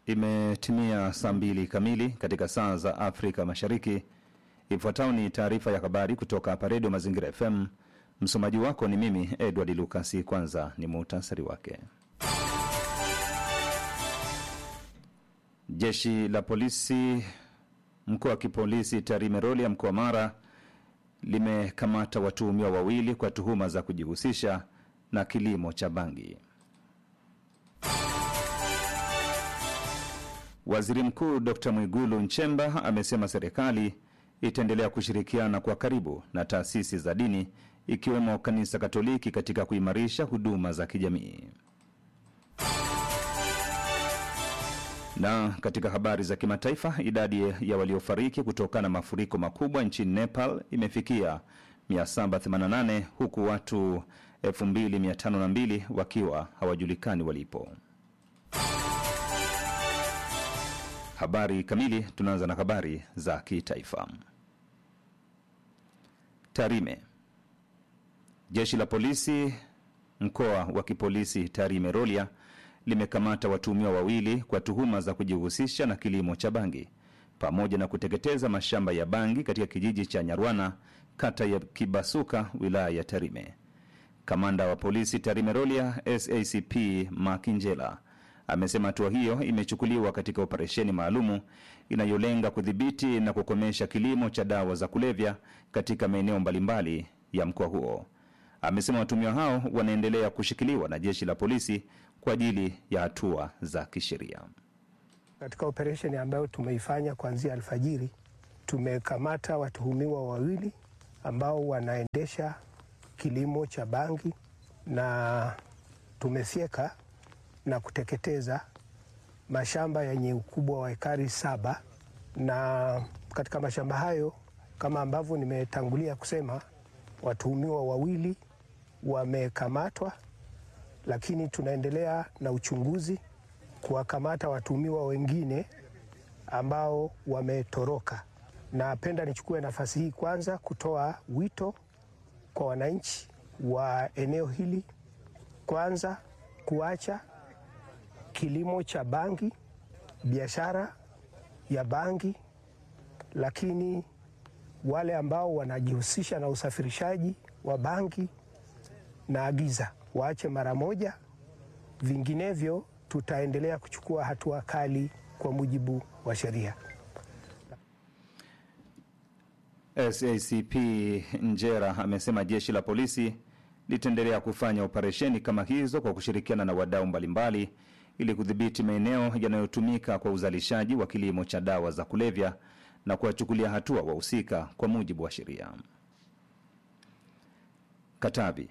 Imetimia saa mbili kamili katika saa za Afrika Mashariki. Ifuatayo ni taarifa ya habari kutoka hapa Redio Mazingira FM. Msomaji wako ni mimi Edward Lukasi. Kwanza ni muhtasari wake. Jeshi la polisi mkoa wa kipolisi Tarime Rorya mkoa wa Mara limekamata watuhumiwa wawili kwa tuhuma za kujihusisha na kilimo cha bangi. Waziri Mkuu Dr Mwigulu Nchemba amesema serikali itaendelea kushirikiana kwa karibu na taasisi za dini ikiwemo kanisa Katoliki katika kuimarisha huduma za kijamii. Na katika habari za kimataifa, idadi ya waliofariki kutokana na mafuriko makubwa nchini Nepal imefikia 788 huku watu 2502 wakiwa hawajulikani walipo. Habari kamili. Tunaanza na habari za kitaifa. Tarime. Jeshi la polisi mkoa wa kipolisi Tarime Rorya limekamata watuhumiwa wawili kwa tuhuma za kujihusisha na kilimo cha bangi pamoja na kuteketeza mashamba ya bangi katika kijiji cha Nyarwana kata ya Kibasuka wilaya ya Tarime. Kamanda wa polisi Tarime Rorya SACP Makinjela amesema hatua hiyo imechukuliwa katika operesheni maalumu inayolenga kudhibiti na kukomesha kilimo cha dawa za kulevya katika maeneo mbalimbali ya mkoa huo. Amesema watumiwa hao wanaendelea kushikiliwa na jeshi la polisi kwa ajili ya hatua za kisheria. Katika operesheni ambayo tumeifanya kuanzia alfajiri, tumekamata watuhumiwa wawili ambao wanaendesha kilimo cha bangi na tumefyeka na kuteketeza mashamba yenye ukubwa wa ekari saba, na katika mashamba hayo kama ambavyo nimetangulia kusema, watuhumiwa wawili wamekamatwa, lakini tunaendelea na uchunguzi kuwakamata watuhumiwa wengine ambao wametoroka. Napenda nichukue nafasi hii kwanza kutoa wito kwa wananchi wa eneo hili, kwanza kuacha kilimo cha bangi, biashara ya bangi, lakini wale ambao wanajihusisha na usafirishaji wa bangi na agiza waache mara moja, vinginevyo tutaendelea kuchukua hatua kali kwa mujibu wa sheria. SACP Njera amesema jeshi la polisi litaendelea kufanya operesheni kama hizo kwa kushirikiana na wadau mbalimbali ili kudhibiti maeneo yanayotumika kwa uzalishaji wa kilimo cha dawa za kulevya na kuwachukulia hatua wahusika kwa mujibu wa sheria. Katavi.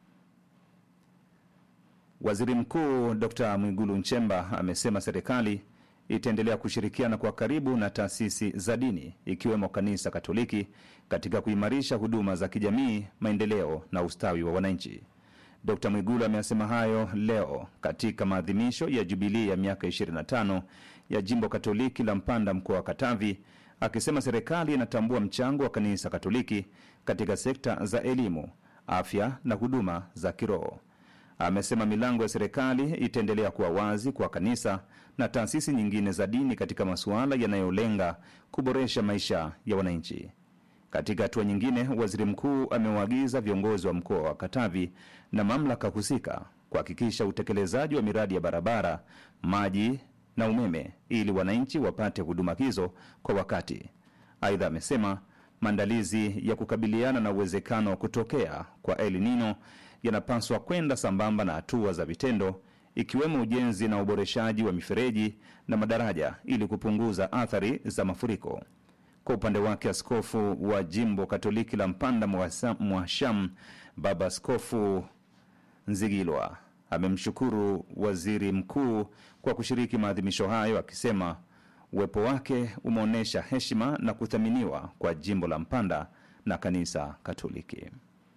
Waziri Mkuu Dr Mwigulu Nchemba amesema serikali itaendelea kushirikiana kwa karibu na taasisi za dini ikiwemo kanisa Katoliki katika kuimarisha huduma za kijamii, maendeleo na ustawi wa wananchi. Dr Mwigulu amesema hayo leo katika maadhimisho ya jubilii ya miaka 25 ya jimbo Katoliki la Mpanda mkoa wa Katavi, akisema serikali inatambua mchango wa kanisa Katoliki katika sekta za elimu, afya na huduma za kiroho. Amesema milango ya serikali itaendelea kuwa wazi kwa kanisa na taasisi nyingine za dini katika masuala yanayolenga kuboresha maisha ya wananchi. Katika hatua nyingine, waziri mkuu amewaagiza viongozi wa mkoa wa Katavi na mamlaka husika kuhakikisha utekelezaji wa miradi ya barabara, maji na umeme ili wananchi wapate huduma hizo kwa wakati. Aidha, amesema maandalizi ya kukabiliana na uwezekano wa kutokea kwa El Nino yanapaswa kwenda sambamba na hatua za vitendo ikiwemo ujenzi na uboreshaji wa mifereji na madaraja ili kupunguza athari za mafuriko. Kwa upande wake, askofu wa jimbo Katoliki la Mpanda Mwasham, Baba Askofu Nzigilwa amemshukuru waziri mkuu kwa kushiriki maadhimisho hayo, akisema uwepo wake umeonyesha heshima na kuthaminiwa kwa jimbo la Mpanda na kanisa Katoliki.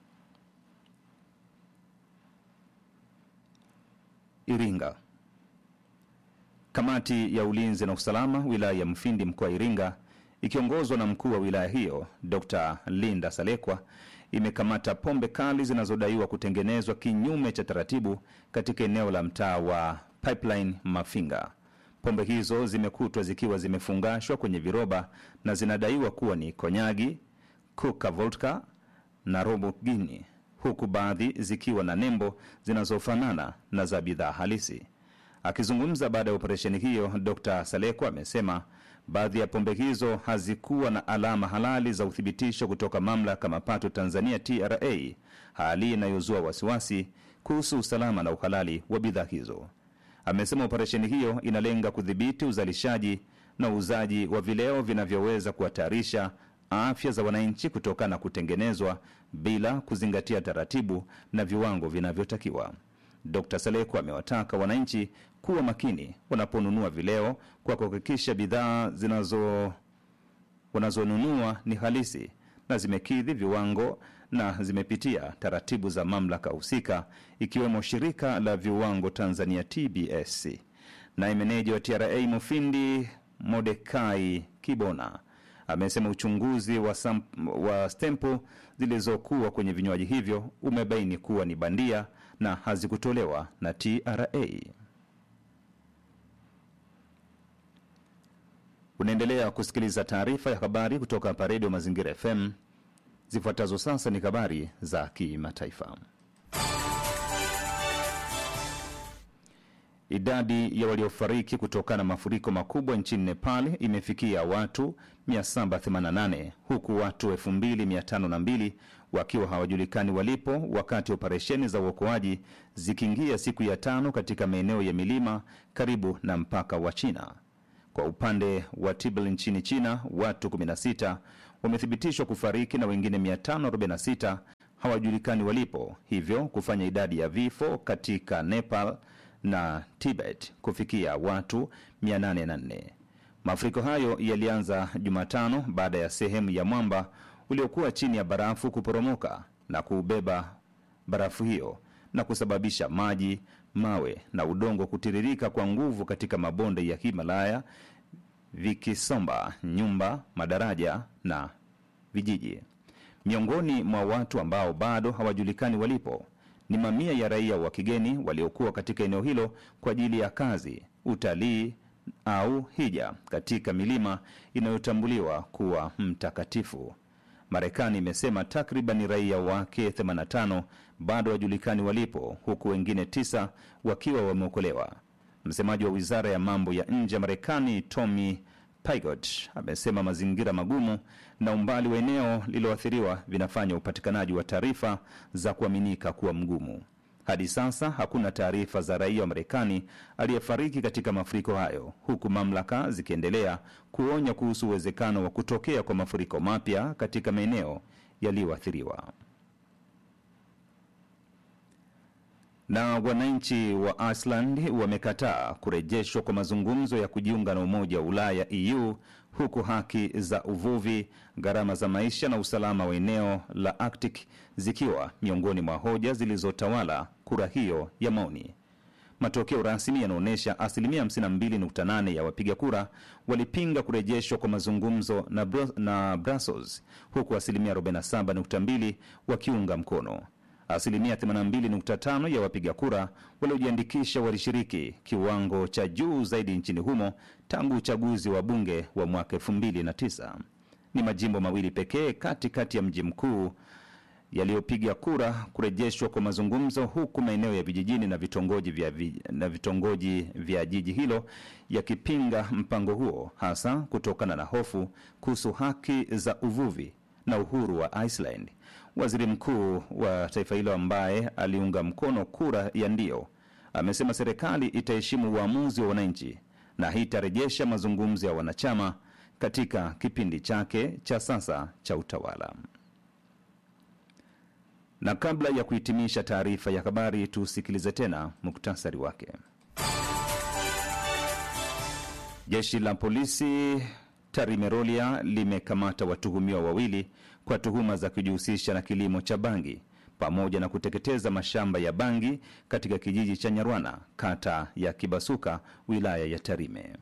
Iringa. Kamati ya ulinzi na usalama wilaya ya Mfindi mkoa wa Iringa ikiongozwa na mkuu wa wilaya hiyo Dr. Linda Salekwa imekamata pombe kali zinazodaiwa kutengenezwa kinyume cha taratibu katika eneo la mtaa wa Pipeline Mafinga. Pombe hizo zimekutwa zikiwa zimefungashwa kwenye viroba na zinadaiwa kuwa ni konyagi, kuka vodka na robo gini, huku baadhi zikiwa na nembo zinazofanana na za bidhaa halisi. Akizungumza baada ya operesheni hiyo, Dr Saleko amesema baadhi ya pombe hizo hazikuwa na alama halali za uthibitisho kutoka mamlaka mapato Tanzania TRA, hali inayozua wasiwasi kuhusu usalama na uhalali wa bidhaa hizo. Amesema operesheni hiyo inalenga kudhibiti uzalishaji na uuzaji wa vileo vinavyoweza kuhatarisha afya za wananchi kutokana na kutengenezwa bila kuzingatia taratibu na viwango vinavyotakiwa. Dr Saleko amewataka wananchi kuwa makini wanaponunua vileo kwa kuhakikisha bidhaa zinazo wanazonunua ni halisi na zimekidhi viwango na zimepitia taratibu za mamlaka husika ikiwemo shirika la viwango Tanzania TBS. Naye meneja wa TRA Mufindi Modekai Kibona amesema uchunguzi wa, sam, wa stempu zilizokuwa kwenye vinywaji hivyo umebaini kuwa ni bandia na hazikutolewa na TRA. Unaendelea kusikiliza taarifa ya habari kutoka hapa Redio Mazingira FM. Zifuatazo sasa ni habari za kimataifa. Idadi ya waliofariki kutokana na mafuriko makubwa nchini Nepal imefikia watu 788 huku watu 2502 wakiwa hawajulikani walipo, wakati operesheni za uokoaji zikiingia siku ya tano katika maeneo ya milima karibu na mpaka wa China. Kwa upande wa Tibet nchini China, watu 16 wamethibitishwa kufariki na wengine 546 hawajulikani walipo, hivyo kufanya idadi ya vifo katika Nepal na Tibet kufikia watu 804. Mafuriko hayo yalianza Jumatano baada ya sehemu ya mwamba uliokuwa chini ya barafu kuporomoka na kuubeba barafu hiyo na kusababisha maji, mawe na udongo kutiririka kwa nguvu katika mabonde ya Himalaya vikisomba nyumba, madaraja na vijiji. Miongoni mwa watu ambao bado hawajulikani walipo ni mamia ya raia wa kigeni waliokuwa katika eneo hilo kwa ajili ya kazi, utalii au hija katika milima inayotambuliwa kuwa mtakatifu. Marekani imesema takriban raia wake 85 bado hawajulikani walipo, huku wengine tisa wakiwa wameokolewa. Msemaji wa wizara ya mambo ya nje ya Marekani Tommy Pigott amesema mazingira magumu na umbali wa eneo lililoathiriwa vinafanya upatikanaji wa taarifa za kuaminika kuwa mgumu. Hadi sasa hakuna taarifa za raia wa Marekani aliyefariki katika mafuriko hayo, huku mamlaka zikiendelea kuonya kuhusu uwezekano wa kutokea kwa mafuriko mapya katika maeneo yaliyoathiriwa. Na wananchi wa Iceland wamekataa kurejeshwa kwa mazungumzo ya kujiunga na Umoja wa Ulaya EU, huku haki za uvuvi, gharama za maisha na usalama wa eneo la Arctic zikiwa miongoni mwa hoja zilizotawala kura hiyo ya maoni. Matokeo rasmi yanaonyesha asilimia 52.8 ya wapiga kura walipinga kurejeshwa kwa mazungumzo na, Bru na Brussels, huku asilimia 47.2 wakiunga mkono. Asilimia 82.5 ya wapiga kura waliojiandikisha walishiriki, kiwango cha juu zaidi nchini humo tangu uchaguzi wa bunge wa mwaka 2009. Ni majimbo mawili pekee katikati ya mji mkuu yaliyopiga kura kurejeshwa kwa mazungumzo, huku maeneo ya vijijini na vitongoji vya, vi, na vitongoji vya jiji hilo yakipinga mpango huo, hasa kutokana na hofu kuhusu haki za uvuvi na uhuru wa Iceland. Waziri mkuu wa taifa hilo ambaye aliunga mkono kura ya ndio amesema serikali itaheshimu uamuzi wa wananchi na hitarejesha mazungumzo ya wanachama katika kipindi chake cha sasa cha utawala. Na kabla ya kuhitimisha taarifa ya habari, tusikilize tena muktasari wake. Jeshi la polisi Tarimerolia limekamata watuhumiwa wawili kwa tuhuma za kujihusisha na kilimo cha bangi pamoja na kuteketeza mashamba ya bangi katika kijiji cha Nyarwana, kata ya Kibasuka, wilaya ya Tarime.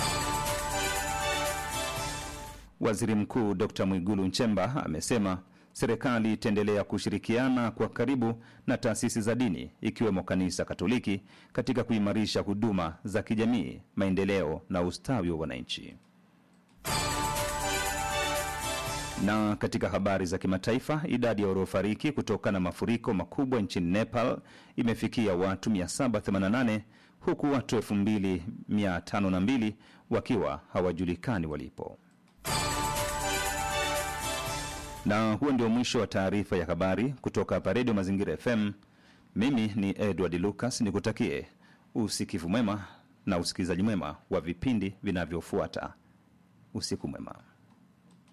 Waziri Mkuu Dr Mwigulu Nchemba amesema serikali itaendelea kushirikiana kwa karibu na taasisi za dini ikiwemo kanisa Katoliki katika kuimarisha huduma za kijamii, maendeleo na ustawi wa wananchi. Na katika habari za kimataifa, idadi ya waliofariki kutokana na mafuriko makubwa nchini Nepal imefikia watu 788 huku watu 2502 wakiwa hawajulikani walipo. Na huo ndio mwisho wa taarifa ya habari kutoka hapa Redio Mazingira FM. Mimi ni Edward Lucas, nikutakie usikivu mwema na usikilizaji mwema wa vipindi vinavyofuata. Usiku mwema.